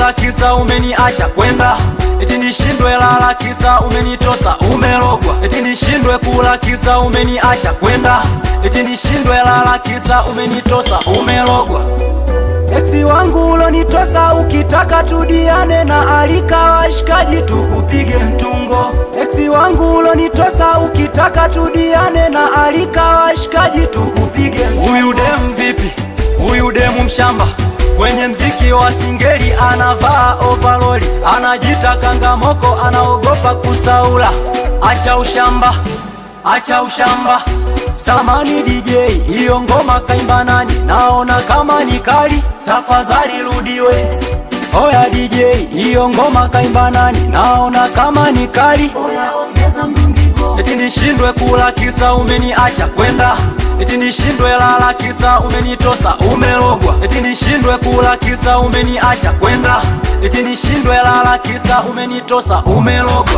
kula kisa umeniacha kwenda eti nishindwe lala kisa umenitosa umelogwa eti nishindwe kula kisa umeniacha kwenda eti nishindwe lala kisa umenitosa umelogwa Eksi wangu ulonitosa ukitaka tudiane na alika washikaji tukupige mtungo. Eksi wangu ulonitosa ukitaka tudiane na alika washikaji tukupige mtungo. Huyu demu vipi? Huyu demu mshamba kwenye mziki wa singeli anavaa overoli, anajita kangamoko, anaogopa kusaula. Acha ushamba, acha ushamba. Samani DJ, hiyo ngoma kaimba nani? Naona kama ni kali, tafadhali rudiwe. Oya DJ, hiyo ngoma kaimba nani? Naona kama ni kali, oya ongeza mdundiko. Eti nishindwe kula kisa umeniacha kwenda Eti nishindwe lala kisa umenitosa umelogwa Eti nishindwe kula kisa umeniacha kwenda Eti nishindwe lala kisa umenitosa umelogwa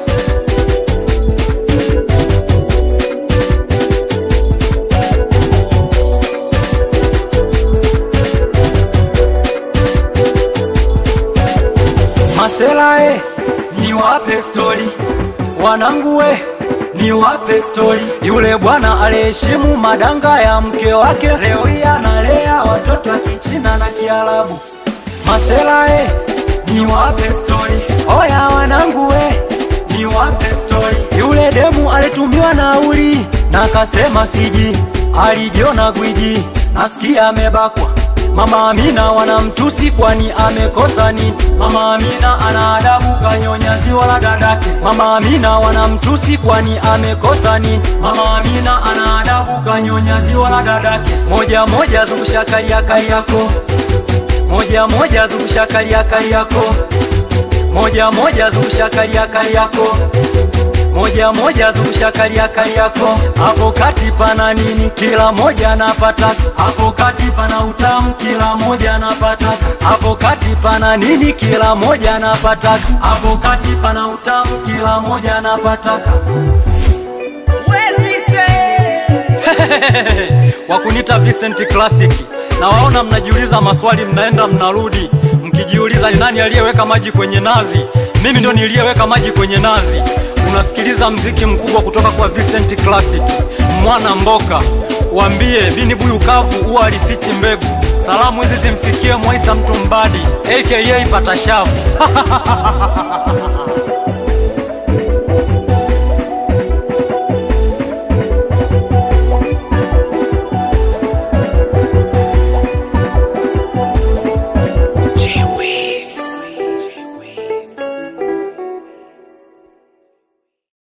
Masela e, niwape stori wanangu we, niwape stori. Yule bwana aliheshimu madanga ya mke wake, leo hii analea watoto wa Kichina na Kiarabu. Masela e, niwape stori. Oya wanangu we, niwape stori. Yule demu alitumiwa nauli na akasema siji, alijiona gwiji, nasikia amebakwa Mama Amina wanamtusi kwani amekosa nini? Mama Amina ana adabu kanyonya ziwa la dadake. Mama Amina wanamtusi kwani amekosa nini? Mama Amina ana adabu kanyonya ziwa la dadake. Moja moja zungusha kalia kali yako, moja moja zungusha kalia kali yako, moja moja zungusha kalia kali yako moja moja zungusha kalia kali yako hapo kati pana nini kila moja anapata hapo kati pana utamu kila moja anapata hapo kati pana nini kila moja anapata hapo kati pana utamu kila moja anapata wakunita Vincent Classic na waona mnajiuliza maswali mnaenda mnarudi mkijiuliza ni nani aliyeweka maji kwenye nazi mimi ndo niliyeweka maji kwenye nazi unasikiliza mziki mkubwa kutoka kwa Vincent Classic mwana mboka wambie bini buyu kavu huwa alifichi mbegu salamu hizi zimfikie Mwaisa mtu mbadi aka patashavu